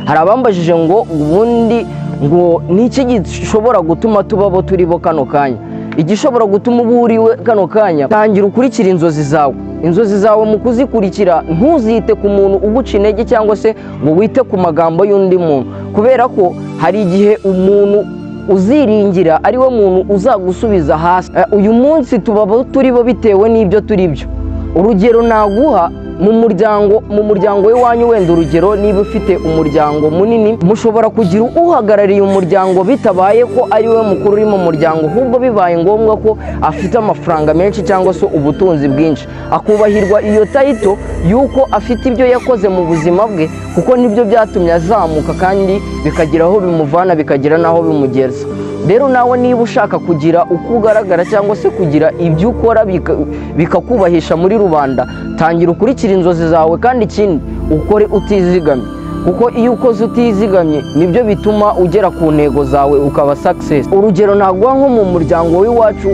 hari abambajije ngo ubundi ngo ni iki gishobora gutuma tuba abo turi bo kano kanya igishobora gutuma uba uriwe kano kanya tangira ukurikira inzozi zawe inzozi zawe mu kuzikurikira ntuzite ku muntu uguca intege cyangwa se ngo wite ku magambo y'undi muntu kubera ko hari igihe umuntu uziringira ari we muntu uzagusubiza hasi uyu munsi tuba abo turi bo bitewe n'ibyo turi byo urugero naguha mu muryango mu muryango w'iwanyu wenda urugero niba ufite umuryango munini mushobora kugira uhagarariye umuryango bitabaye ko ari we mukuru uri mu muryango ahubwo bibaye ngombwa ko afite amafaranga menshi cyangwa se ubutunzi bwinshi akubahirwa iyo tayito y'uko afite ibyo yakoze mu buzima bwe kuko nibyo byatumye azamuka kandi bikagira aho bimuvana bikagira n'aho bimugeza rero nawe niba ushaka kugira uko ugaragara cyangwa se kugira ibyo ukora bikakubahisha muri rubanda tangira ukurikire inzozi zawe kandi ikindi ukore utizigamye kuko iyo ukoze utizigamye nibyo bituma ugera ku ntego zawe ukaba success urugero ntaguha nko mu muryango w'iwacu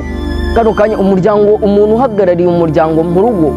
kano kanya umuryango umuntu uhagarariye umuryango mu rugo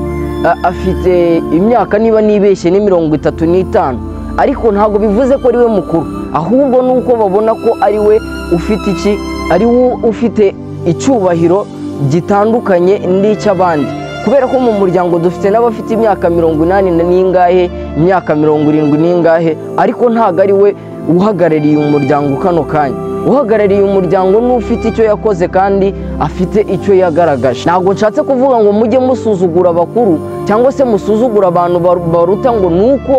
afite imyaka niba nibeshye ni mirongo itatu n'itanu ariko ntabwo bivuze ko ari we mukuru ahubwo nuko babona ko ari we ufite iki ari we ufite icyubahiro gitandukanye n'icy'abandi kubera ko mu muryango dufite n'abafite imyaka mirongo inani n'ingahe imyaka mirongo irindwi n'ingahe ariko ntabwo ari we uhagarariye umuryango kano kanya uhagarariye umuryango n'ufite icyo yakoze kandi afite icyo yagaragaje ntabwo nshatse kuvuga ngo mujye musuzugura abakuru cyangwa se musuzugura abantu baruta ngo ni uko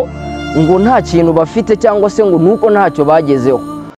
ngo nta kintu bafite cyangwa se ngo nuko ntacyo bagezeho